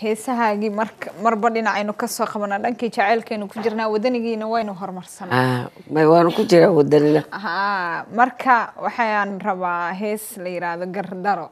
heesahaagii marka marba dhinacaynu kasoo qabanaa dhankii jaceylkaynu ku jirnaa wadanigiina waynu horumarsanaa Ah, may waanu ku jiraa wadanina Haa, marka waxaan rabaa hees la yiraahdo gardaro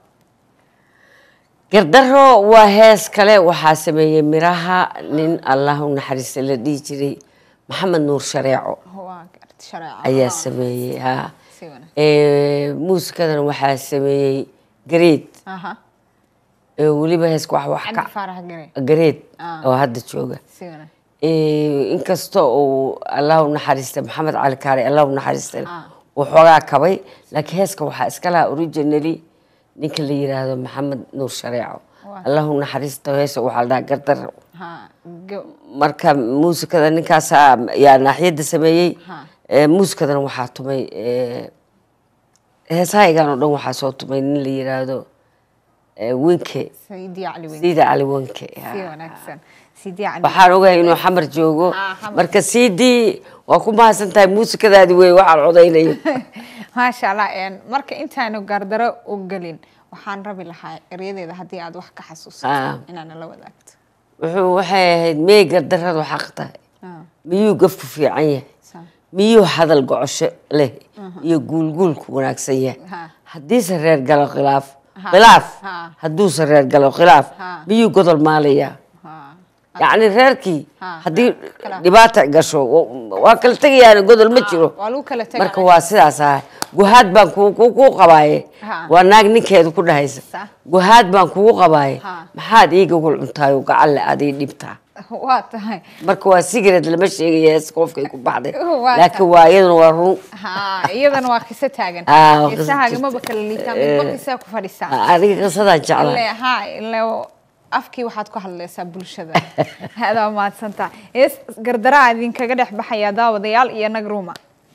gardaro waa hees kale waxaa sameeyey miraha nin allah u naxariista la dhihi jiray maxamed nuur shareeco waa gart shareeco ayaa sameeyey ha si wanaagsan Eh, muusikadana waxaa sameeyey gareed aha Eh, weliba heeska wax wax cabdi ka faarax gare gareed Ah. oo hadda jooga si wanaagsan Eh, inkasta uu allah u naxariista maxamed cali kaari allah u naxariista Ah. uu xoogaa kabay laakiin heeska waxaa iska lahaa originally ninka la yiraahdo maxamed nuur shareeco Waa. allah u naxariista heesa waxaa la dhahaa gardaro ha go marka muusikada ninkaasaa yaa naaxiyadda sameeyey Ha. Eh, muusikadana waxaa tumay eh, heesahaygan oo dhan waxaa soo tumay nin la yiraahdo eh, winke sayidi cali weyn sida cali winke si wanaagsan sayidi cali waxaan ogahay inuu xamar joogo Ah, xamar. marka cd waa ku mahadsan tahay muusikadaadi wey waxaan codaynayo maasha allah een, marka intaanu gardaro u gelin waxaan rabi lahaa eryadeeda haddii aad wax ka Ah. xasuusato inaana la wadaagto wuxuu waxay ahayd miyay gardaradu xaq tahay Ah, miyuu gafku fiican yahay saa. miyuu hadal gocosho leh iyo guulguulku wanaagsan yahay Ha. haddiise reer galo khilaaf Ha. khilaaf Ha. hadduuse reer galo khilaaf Ha. miyuu godol maalayaa Ha. yacni reerkii Ha. haddii Khilaaf. dhibaata gasho wa- waa kala tegayaan godol ma jiro waa lagu kala tegaya. marka waa sidaas ah guhaad baan ku- ku- kuu qabaaye Ha. waa naag ninkeedu ku dhahaysa Sa. guhaad baan kugu qabaaye Ha. maxaad iiga gul cuntaayo gacan le aad ii dhibtaa waa tahay marka waa sigaret lama sheegaya hees qofkay ku baxday Waa laakiin waa iyaduna waa run ha iyadana waa qiso taagan Ah, waa qiso qisahaagi jirta. maba kala liitaan midba Eh. qisaa ku fadhisaa adiga qisadaan jeclaa ile ha ile afkii waxaad ku hadlaysaa bulshada adaa mahadsantaa hees gardaraa idinkaga dhex baxaya daawadayaal iyo nagruma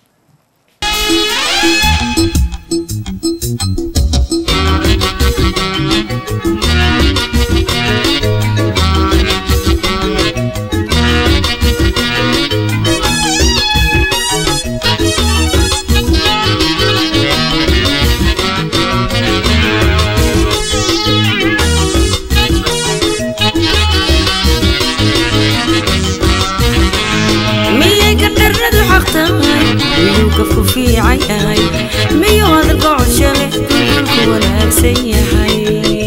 miyay gardaradu xaq tahay miyuu gafku fiican yahay miyuu hadalka cosho leh dulku wanaagsan yahay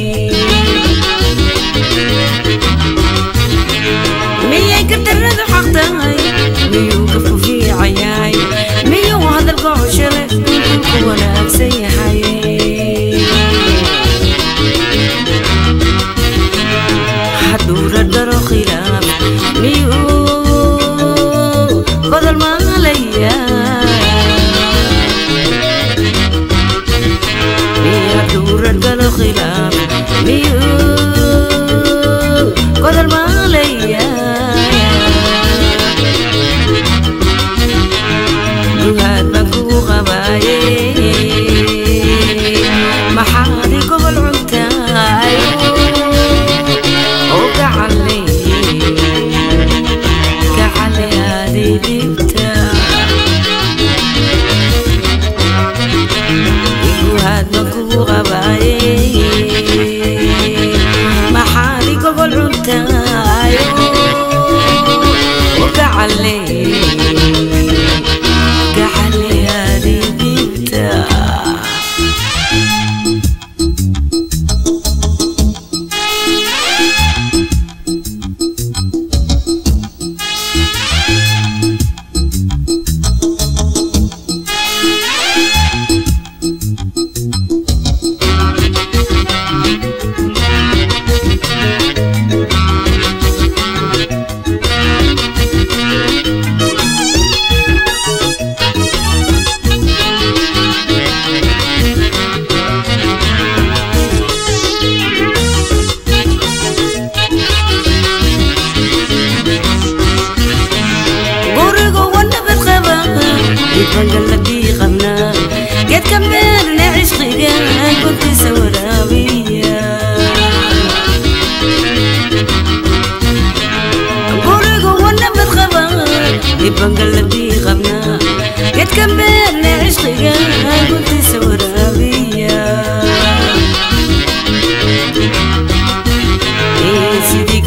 miyay gardaradu xaq tahay miyuu gafku fiican yahay miyuu hadalka cosho leh dulku wanaagsan yahay hadduu dhardharo khilaaf miyuu godol maalaya hadduu dhardharo khilaaf miyuu godol maalaya duhaad baan kugu qabaaye maxaad i gobol cuntaay oo gacan leeyahay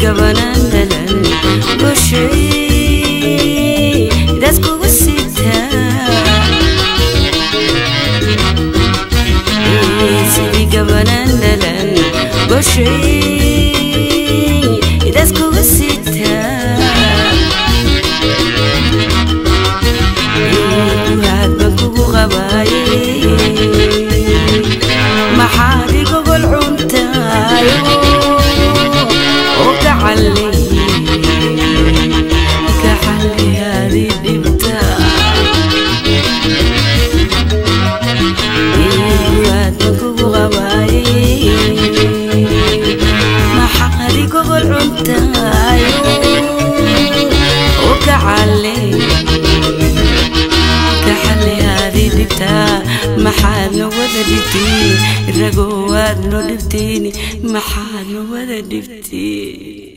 gabanaan dhalan goshay daas kugu sitaa sidii gabanaan dhalan goshay daas kugu sitaa aad baan kugu qabaaye maxaad igogol cuntaayo oo gacallay gacalliyaadi dhibta aad baan kugu qabaaye maxaad igogol cuntaayo oo gacallay gaxaliyaadi dhibtaa maxaadna wada dhibtiin ragoo waadno dhibtiin maxaadna wada dhibtiin